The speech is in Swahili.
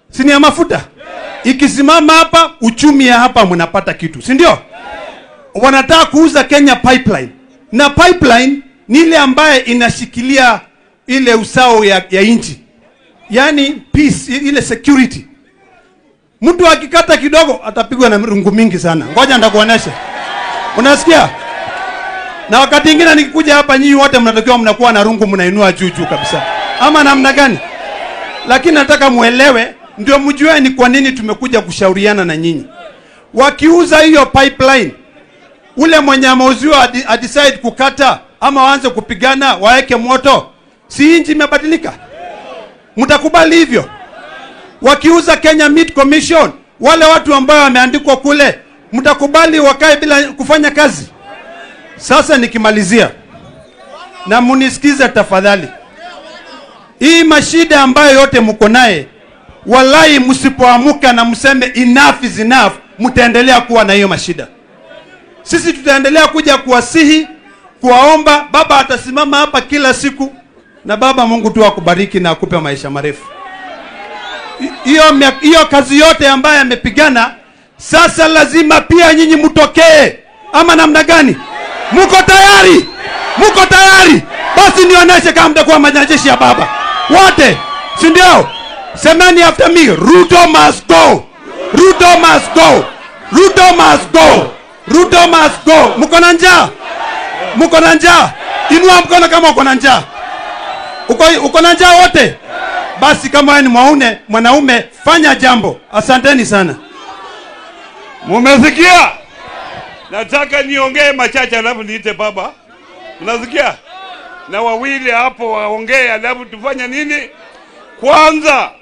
si ni ya mafuta ikisimama hapa uchumi ya hapa mnapata kitu si ndio wanataka kuuza kenya pipeline na pipeline ni ile ambaye inashikilia ile usao ya, ya nchi yaani peace ile security mtu akikata kidogo atapigwa na rungu mingi sana ngoja ndakuonesha unasikia na wakati ingine nikikuja hapa nyinyi wote mnatakiwa mnakuwa na rungu mnainua juu juu kabisa ama namna gani lakini nataka muelewe ndio mjue ni kwa nini tumekuja kushauriana na nyinyi wakiuza hiyo pipeline ule mwenye ameuziwa adi- adecide kukata ama waanze kupigana waeke moto si nchi imebadilika mtakubali hivyo wakiuza Kenya Meat Commission, wale watu ambao wameandikwa kule, mtakubali wakae bila kufanya kazi? Sasa nikimalizia, na munisikize tafadhali, hii mashida ambayo yote mko naye, walai, msipoamuka na mseme enough is enough, mtaendelea kuwa na hiyo mashida. Sisi tutaendelea kuja kuwasihi, kuwaomba. Baba atasimama hapa kila siku, na Baba Mungu tu akubariki na akupe maisha marefu hiyo mia- hiyo kazi yote ambayo amepigana sasa lazima pia nyinyi mtokee ama namna gani mko tayari mko tayari basi nionyeshe kama mtakuwa majeshi ya baba wote si ndio semeni after me ruto must go ruto must go ruto must go ruto must go mko na njaa mko na njaa inua mkono kama uko na njaa uko, uko na njaa wote basi kama wewe ni mwaune mwanaume fanya jambo asanteni sana Mumesikia? Nataka niongee machache alafu niite baba. Unasikia? Na wawili hapo waongee alafu tufanye nini? Kwanza